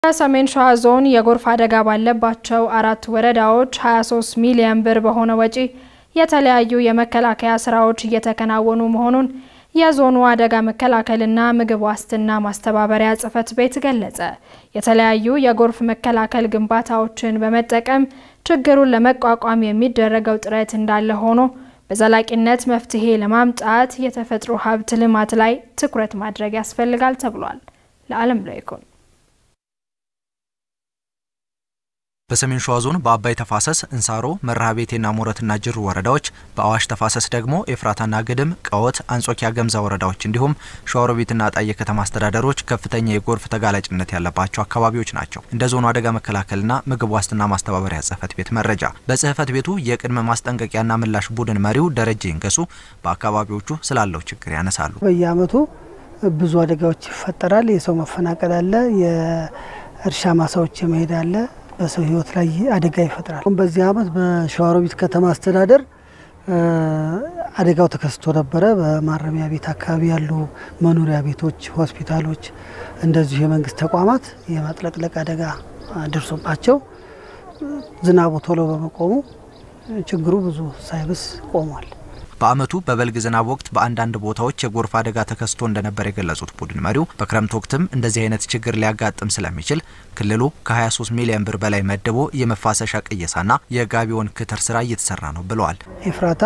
በሰሜን ሸዋ ዞን የጎርፍ አደጋ ባለባቸው አራት ወረዳዎች 23 ሚሊዮን ብር በሆነ ወጪ የተለያዩ የመከላከያ ስራዎች እየተከናወኑ መሆኑን የዞኑ አደጋ መከላከልና ምግብ ዋስትና ማስተባበሪያ ጽሕፈት ቤት ገለጸ። የተለያዩ የጎርፍ መከላከል ግንባታዎችን በመጠቀም ችግሩን ለመቋቋም የሚደረገው ጥረት እንዳለ ሆኖ በዘላቂነት መፍትሄ ለማምጣት የተፈጥሮ ሀብት ልማት ላይ ትኩረት ማድረግ ያስፈልጋል ተብሏል። ለዓለም ላይ ይኩን በሰሜን ሸዋ ዞን በአባይ ተፋሰስ እንሳሮ፣ መርሃቤቴና ሞረትና ጅሩ ወረዳዎች፣ በአዋሽ ተፋሰስ ደግሞ ኤፍራታና ግድም፣ ቀወት፣ አንጾኪያ ገምዛ ወረዳዎች እንዲሁም ሸዋሮቢትና ጣዬ ከተማ አስተዳደሮች ከፍተኛ የጎርፍ ተጋላጭነት ያለባቸው አካባቢዎች ናቸው። እንደ ዞኑ አደጋ መከላከልና ምግብ ዋስትና ማስተባበሪያ ጽሕፈት ቤት መረጃ በጽሕፈት ቤቱ የቅድመ ማስጠንቀቂያና ምላሽ ቡድን መሪው ደረጀ ይንገሱ በአካባቢዎቹ ስላለው ችግር ያነሳሉ። በየዓመቱ ብዙ አደጋዎች ይፈጠራል። የሰው መፈናቀል አለ። የእርሻ ማሳዎች የመሄድ አለ በሰው ሕይወት ላይ አደጋ ይፈጥራል። በዚህ ዓመት በሸዋሮቢት ከተማ አስተዳደር አደጋው ተከስቶ ነበረ። በማረሚያ ቤት አካባቢ ያሉ መኖሪያ ቤቶች፣ ሆስፒታሎች፣ እንደዚሁ የመንግስት ተቋማት የመጥለቅለቅ አደጋ ደርሶባቸው ዝናቡ ቶሎ በመቆሙ ችግሩ ብዙ ሳይብስ ቆሟል። በዓመቱ በበልግ ዝናብ ወቅት በአንዳንድ ቦታዎች የጎርፍ አደጋ ተከስቶ እንደነበር የገለጹት ቡድን መሪው በክረምት ወቅትም እንደዚህ አይነት ችግር ሊያጋጥም ስለሚችል ክልሉ ከ23 ሚሊዮን ብር በላይ መድቦ የመፋሰሻ ቅየሳና የጋቢውን ክትር ስራ እየተሰራ ነው ብለዋል። ኤፍራታ፣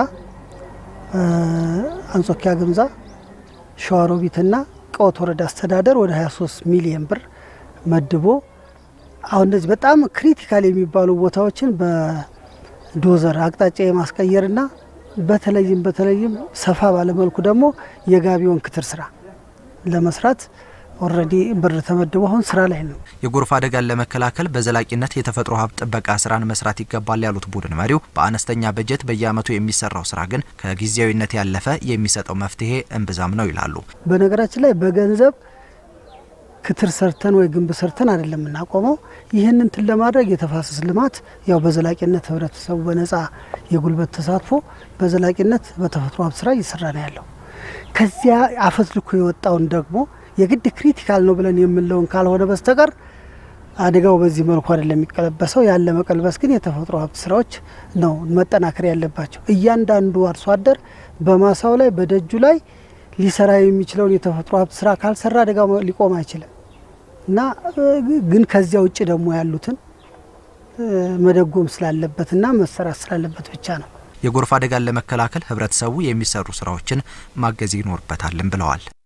አንጾኪያ ግምዛ፣ ሸዋሮቢትና ቀወት ወረዳ አስተዳደር ወደ 23 ሚሊዮን ብር መድቦ አሁን እነዚህ በጣም ክሪቲካል የሚባሉ ቦታዎችን በዶዘር አቅጣጫ የማስቀየርና በተለይም በተለይም ሰፋ ባለመልኩ ደግሞ የጋቢውን ክትር ስራ ለመስራት ኦልሬዲ ብር ተመድቦ አሁን ስራ ላይ ነው። የጎርፍ አደጋን ለመከላከል በዘላቂነት የተፈጥሮ ሀብት ጥበቃ ስራን መስራት ይገባል ያሉት ቡድን መሪው በአነስተኛ በጀት በየዓመቱ የሚሰራው ስራ ግን ከጊዜያዊነት ያለፈ የሚሰጠው መፍትሄ እምብዛም ነው ይላሉ። በነገራችን ላይ በገንዘብ ክትር ሰርተን ወይ ግንብ ሰርተን አይደለም የምናቆመው። ይህንን እንትን ለማድረግ የተፋሰስ ልማት ያው በዘላቂነት ህብረተሰቡ በነጻ የጉልበት ተሳትፎ በዘላቂነት በተፈጥሮ ሀብት ስራ እየሰራ ነው ያለው። ከዚያ አፈትልኮ የወጣውን ደግሞ የግድ ክሪቲካል ነው ብለን የምንለውን ካልሆነ በስተቀር አደጋው በዚህ መልኩ አይደለም የሚቀለበሰው። ያለ መቀልበስ ግን የተፈጥሮ ሀብት ስራዎች ነው መጠናከር ያለባቸው። እያንዳንዱ አርሶ አደር በማሳው ላይ በደጁ ላይ ሊሰራ የሚችለውን የተፈጥሮ ሀብት ስራ ካልሰራ አደጋው ሊቆም አይችልም እና ግን ከዚያ ውጭ ደግሞ ያሉትን መደጎም ስላለበትና መሰራት ስላለበት ብቻ ነው። የጎርፍ አደጋን ለመከላከል ህብረተሰቡ የሚሰሩ ስራዎችን ማገዝ ይኖርበታልም ብለዋል።